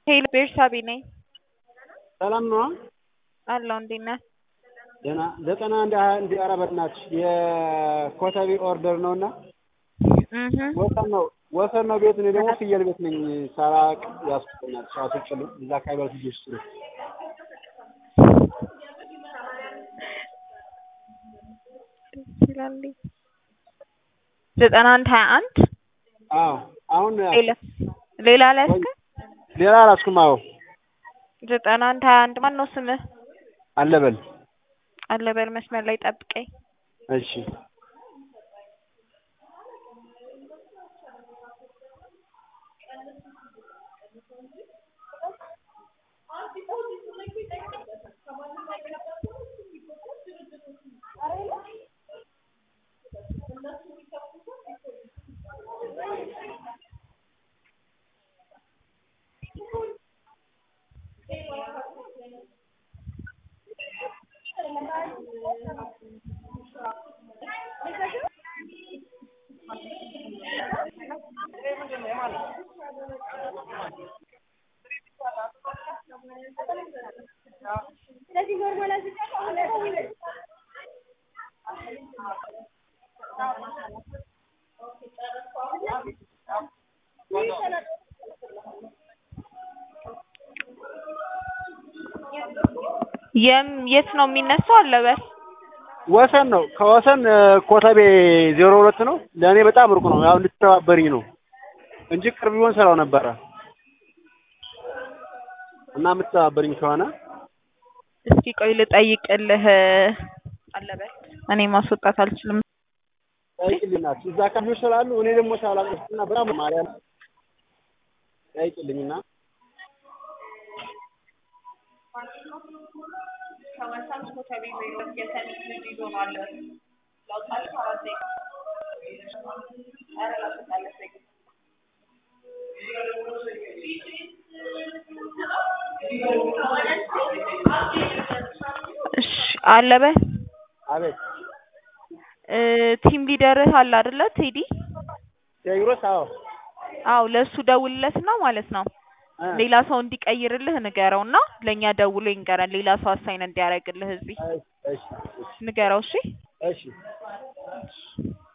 ሄሎ ቤርሳቤ ነኝ። ሰላም ነው? አለሁ እንዴት ነህ? ደህና ዘጠና አንድ ሀያ አንድ ኧረ በእናትሽ የኮተቤ ኦርደር ነው እና እህ ወሰን ነው ወሰን ነው ቤት እኔ ደግሞ ፍየል ቤት ነኝ ሳላቅ ያስቆኛል ሳስጭሉ እዛ አካባቢ ያሉት ልጆች ስሉ ይላል ዘጠና አንድ ሀያ አንድ አዎ አሁን ሌላ ሌላ ላይ እስከ ሌላ አላስኩም አዎ ዘጠና አንድ ሀያ አንድ ማን ነው ስምህ? አለበል አለበል መስመር ላይ ጠብቀኝ። እሺ የም የት ነው የሚነሳው? አለበል ወሰን ነው ከወሰን ኮተቤ ዜሮ ሁለት ነው ለእኔ በጣም ሩቅ ነው ያው እንድትተባበሪኝ ነው እንጂ ቅርብ ቢሆን ስራው ነበረ እና የምትተባበሪኝ ከሆነ እስኪ ቆይ ልጠይቅልህ። አለበል እኔ ማስወጣት አልችልም። ጠይቅልኝ ናት እዛ አካባቢዎች ስላሉ እኔ ደግሞ ሳላውቅና በጣም ማርያም ጠይቅልኝና እሺ አለበል አቤት እ ቲም ሊደርህ አለ አይደለ ቴዲ? ቴዎድሮስ አዎ አዎ ለእሱ ደውልለትና ማለት ነው እ ሌላ ሰው እንዲቀይርልህ ንገረውና ለእኛ ደውሎ ይንገረን። ሌላ ሰው አሳይን እንዲያደርግልህ እዚህ እሺ እሺ ንገረው። እሺ እሺ